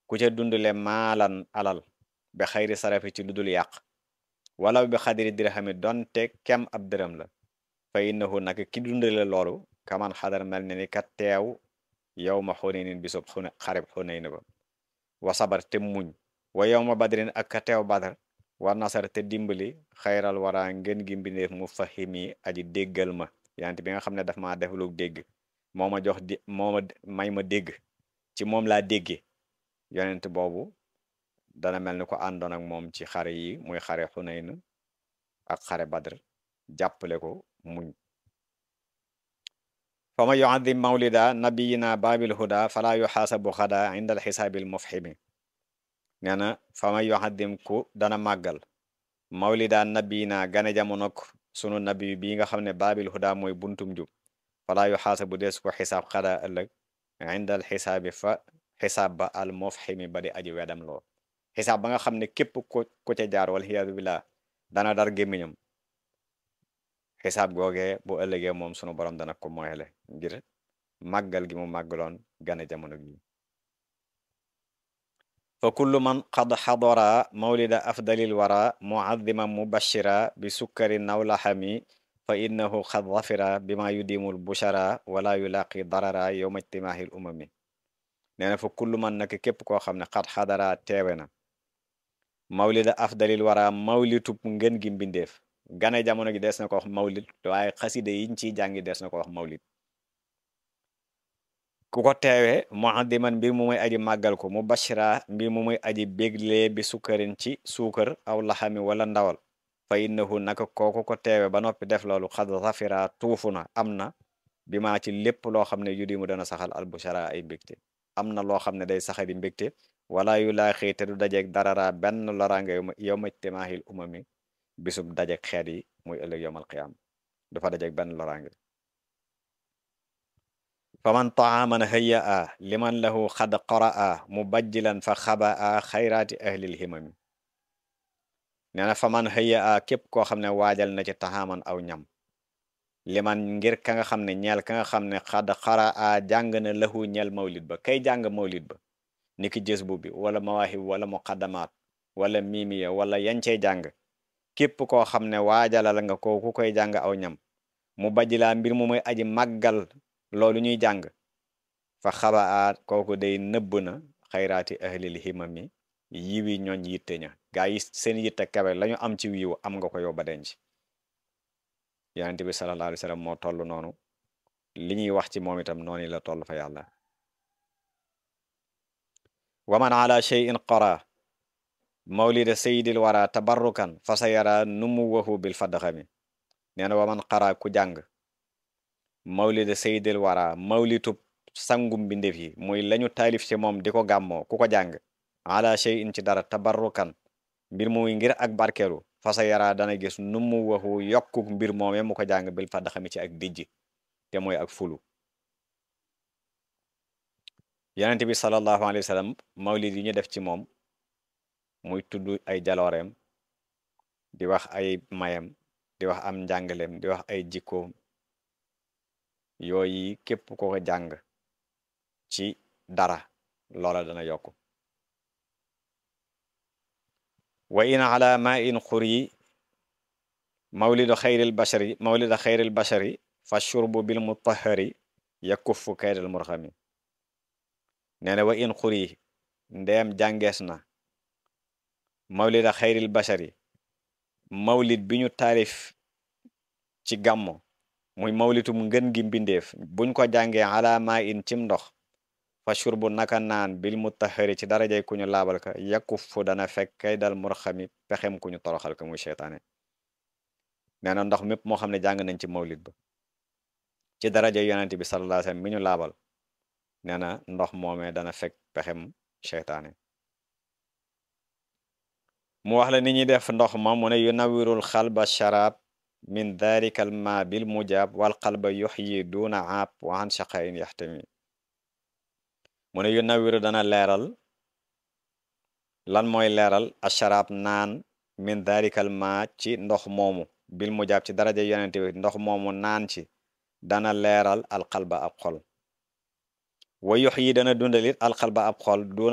ku ca dundale maalan alal bi xayri sarafi ci ludul yàq wala bi xadiri dirhami donte kem ab dërëm la fa innahu nag ki dundale loolu kaman xadar mel ne ni ka teew yow ma xunaynin bisub xune xareb xunayn ba wa sabar te muñ wa yow ma badrin ak ka teew badar wa nasar te dimbali xayral wara ngeen gi mbindeef mu fahimi aji déggal ma yante bi nga xam ne daf maa def lu dégg moo ma jox di moo ma may ma dégg ci moom laa déggee yonent boobu dana mel ni ko àndoon ak moom ci xare yi muy xare xunayn ak xare badr jàppale ko muñ fa ma yuadim mawlida nabiyina babil huda fala yuxaasabu xada inda al xisaabil mufhimi nee na fa ma yuadim ku dana màggal mawlida nabiyina gane jamonok sunu nabi bi nga xam ne babil huda mooy buntum jub fala yuxaasabu des ko xisaab xada ëllëg inda al xisaabi fa xisaab ba al mufhimi ba di aji wedam loo xisaab ba nga xam ne képp ku ku ca jaar wal xiyaadu billah dana dar gémmiñam xisaab googee bu ëllëgee moom sunu borom dana ko moyele ngir màggal gi mu màggaloon gane jamono gi fa kullu man qad xadara mawlida afdalil wara muaddiman mubashira bi sukkari nawlaxami fa innahu qad zafira bima yudimul bushara wala yulaqi darara yowma ijtimaahil umami nee na fa kullu man nag képp koo xam ne xat xadara teewe na mawlida afdalil wara mawlitub ngën gi mbindeef gane jamono gi des na ko wax mawlid waaye xaside yiñ ciy jàngi des na ko wax mawlid ku ko teewe muaddiman mbir mu muy aji màggal ko mu bashira mbir mu muy aji béglee bi sukkarin ci suukar aw laxami wala ndawal fa innahu naka kooku ko teewe ba noppi def loolu xad zafira tuufu na am na bi maa ci lépp loo xam ne yudi mu dana saxal albushara ay mbégte am na loo xam ne day saxali mbégte wala yu laa xëy te du dajeeg darara benn loraange yow ma timaahil umami bisub dajeeg xeet yi muy ëllëg yowmal qiyaam du fa dajeeg benn loraange fa man taaman hëya a liman lahu xad qara a mu bajjilan fa xaba a xayraati ahlil himami nee na fa man hëya a képp koo xam ne waajal na ci taxaaman aw ñam liman ngir ka nga xam ne ñeel ka nga xam ne xad xara a jàng na lahu ñeel mawlid ba kay jàng mawlid ba ni ki jës bu bi wala mawaahib wala muqaddamaat wala miimiya wala yancey jàng képp koo xam ne waajalal nga ko ku koy jàng aw ñam mu bajjilaa mbir mu muy aji màggal loolu ñuy jàng fa xaba aat kooku day nëbb na xayraati ahlil himami yiwi ñooñ yitte ña gaa yi seen yitte kawe lañu am ci wiiw am nga ko yow ba denc yonent bi sallallahu alayhi wa sallam moo toll noonu li ñuy wax ci moom itam noonu la toll fa yàlla wa man ala cheyin qara mawlida sayidil wara tabarrukan fa sa yara numuwahu bil fadxami nee na wa man qara ku jàng mawlida sayidil wara mawlitub sangum mbindeef yi muy lañu taalif ci moom di ko gàmmoo ku ko jàng ala cheyin ci dara tabarrukan mbir muy ngir ak barkeelu fa sa yara dana gis numuwahu yokku mbir moome mu ko jàng bil fadxami ci ak dijj te mooy ak fulu yonent bi sallallahu alayhi wa sallam mawlid yi ñu def ci moom muy tudd ay jalooreem di wax ay mayam di wax am njàngaleem di wax ay jikkoom yooyu képp ko ko jàng ci dara loola dana yokk wa in ala ma in xuri mawlidu xayril bashari mawlidu xayril bashari fa shurbu bil mutahari yakuffu kaydal murxami nee na wa in xuri ndeem jàngees na mawlida xayril bashari mawlid bi ñu taarif ci gàmmo muy mawlitum ngën gi mbindeef buñ ko jàngee alama in cim ndox fa shurbu naka naan bil mutahari ci darajay ku ñu laabal ka yakuffu dana fekk kay dal murxami pexem ku ñu toroxal ka muy seytaane nee na ndox mépp moo xam ne jàng nañ ci mawlid ba ci daraja yonent bi sallallahu alayhi wasallam mi ñu laabal nee na ndox moomee dana fekk pexem seytaane mu wax la ni ñuy def ndox ma mu ne yu nawirul xalba sharab min dhalika al ma bil mujab wal qalba yuxyi duna aab wa an shaqain yaxtami mu ne yu nawiru dana leeral lan mooy leeral a sharab naan min dhalika al ma ci ndox moomu bil mujab ci daraja yonente bi ndox moomu naan ci dana leeral al qalba ab xol wa yuxyi dana dundalit al qalba ab xol